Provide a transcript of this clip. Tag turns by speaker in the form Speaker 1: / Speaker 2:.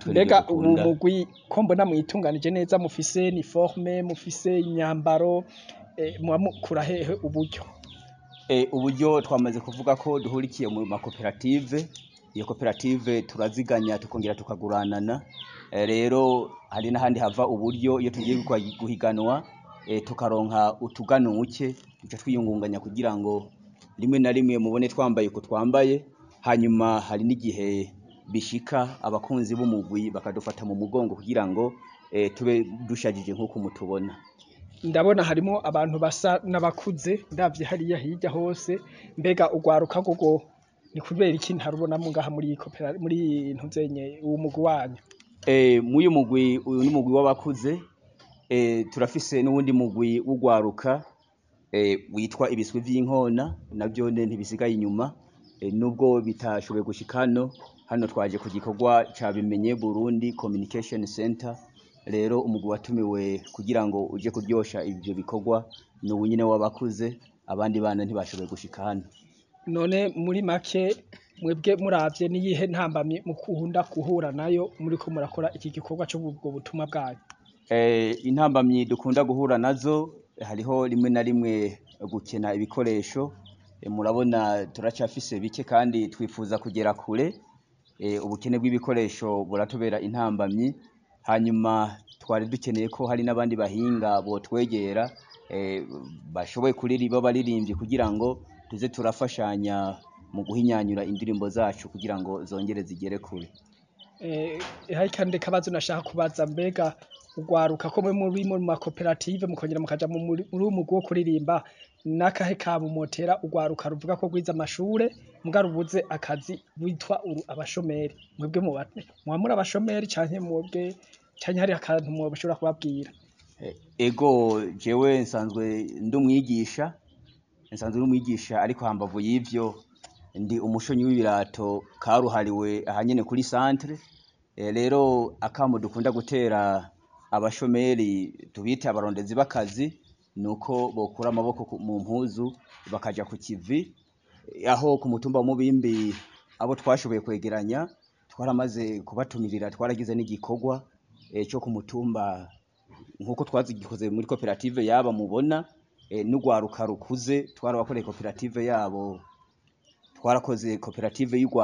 Speaker 1: natwe nivyo
Speaker 2: mbega ubu
Speaker 1: dukunda.
Speaker 2: mugwi ko mbona mwitunganije neza mufise uniforme mufise imyambaro eh, muba mukura hehe uburyo
Speaker 1: Eh, uburyo twamaze kuvuga ko duhurikiye mu makoperative iyo koperative turaziganya tukongera tukaguranana Eh, rero hari n'ahandi hava uburyo iyo tugiye gukwa- guhiganwa eh, tukaronka utuganuke duca twiyungunganya kugira ngo rimwe na rimwe mubone twambaye uko twambaye hanyuma hari n'igihe bishika abakunzi b'umugwi bakadufata mu mugongo kugira ngo eh, tube dushajije nk'uko mutubona
Speaker 2: ndabona harimo abantu basa n'abakuze ndavye hariya hirya hose mbega ugwaruka gogo ni kubera iki ntarubonamo ngaha muri iyi kopera muri iyi ntuzenye uwo mugwi wanyu
Speaker 1: Eh, muyu mugwi uyu ni umugwi w'abakuze eh, turafise n'uwundi mugwi w'ugwaruka eh, witwa ibiswi vy'inkona navyo ne ntibisigaye inyuma eh, nubwo bitashoboye gushika hano hano twaje ku gikorwa ca bimenye Burundi Communication Center rero umugwi watumiwe kugira ngo uje kuryosha ivyo bikorwa ni uwu nyene w'abakuze abandi bana ntibashoboye gushika hano
Speaker 2: none muri make mwebwe muravye niyihe ntambamye mukunda guhura nayo muriko murakora iki gikorwa c'ubwo butumwa bwanyu
Speaker 1: Eh, intambamyi dukunda guhura nazo hariho rimwe na rimwe gukena ibikoresho Eh, murabona turacafise bike kandi twifuza kugera kure Eh, ubukene bw'ibikoresho buratubera intambamyi hanyuma twari dukeneye ko hari n'abandi bahinga botwegera eh, bashoboye kuririmba baririmbyi kugira ngo tuze turafashanya mu guhinyanyura indirimbo zacu kugira ngo zongere zigere kure
Speaker 2: Eh, hari kandi kabazo nashaka kubaza mbega ugwaruka ko mwe muri mu makoperative mukongera mukaja mu muri muri uwo mugwi wo kuririmba nakahe kamo motera ugwaruka ruvuga ko gwiza amashure muga rubuze akazi witwa uru abashomeri mwebwe muba muba muri abashomeri canke mwebwe canke hari akantu mwoshobora kubabwira
Speaker 1: Eh, ego jewe nsanzwe ndi umwigisha nsanzwe ndi umwigisha ariko hambavu y'ivyo ndi umushonyi w'ibirato karuhariwe ahanyene kuri centre Eh, rero akamo dukunda gutera abashomeri tubite abarondezi b'akazi nuko bokura amaboko ku- mu mpuzu bakaja ku kivi Eh, aho ku mutumba wa Mubimbi abo twashoboye kwegeranya twaramaze kubatumirira twaragize n'igikorwa eh, co ku mutumba nkuko twazigikoze muri koperative yaba mubona eh, n'ugwaruka rukuze twarabakoreye koperative yabo twarakoze koperative y'ugwa